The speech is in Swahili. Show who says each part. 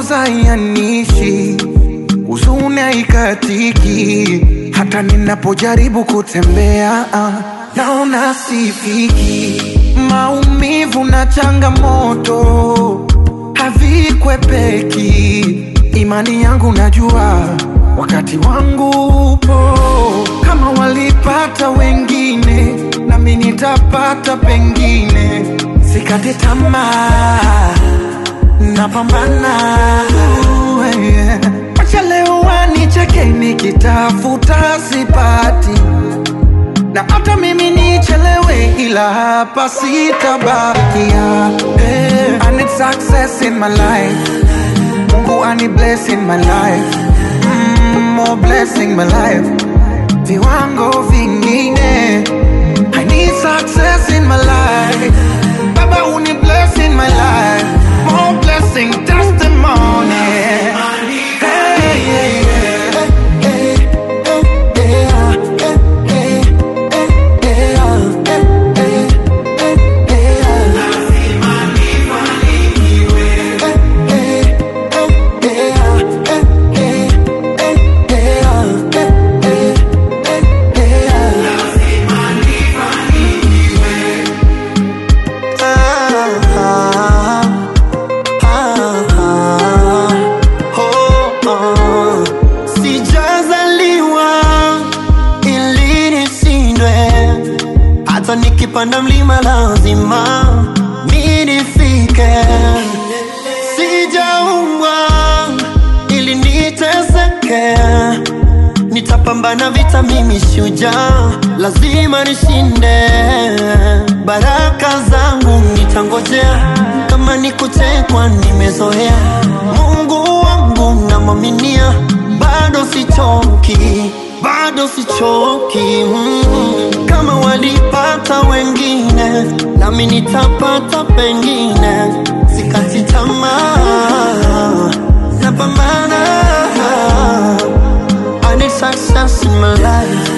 Speaker 1: machozi hayanishi, huzuni haikatiki, hata ninapojaribu kutembea ah, naona sifiki. Maumivu na changamoto havikwepeki, imani yangu najua wakati wangu upo. Kama walipata wengine, nami nitapata pengine. Sikate tamaa, napambana. Uh, yeah. Wacha leo wanicheke nikitafuta sipati, na hata mimi nichelewe, ila hapa sitabakia. Hey, I need success in my life, Mungu ani bless in my life, mm, more blessing my life, viwango vingine. I need success in my life, Baba uni bless in my life, more blessing testimony. Hey, yeah, yeah.
Speaker 2: Sijazaliwa ili nishindwe, hata nikipanda mlima lazima mi nifike. Sijaumbwa ili niteseke, nitapambana vita, mimi shujaa, lazima nishinde. Baraka zangu nitangojea, kama ni kutekwa nimezoea. Mungu wangu namwaminia, bado sichoki, bado sichoki. Mm. Kama walipata wengine, nami nitapata pengine. Sikati tamaa, napambana. I need success in my life.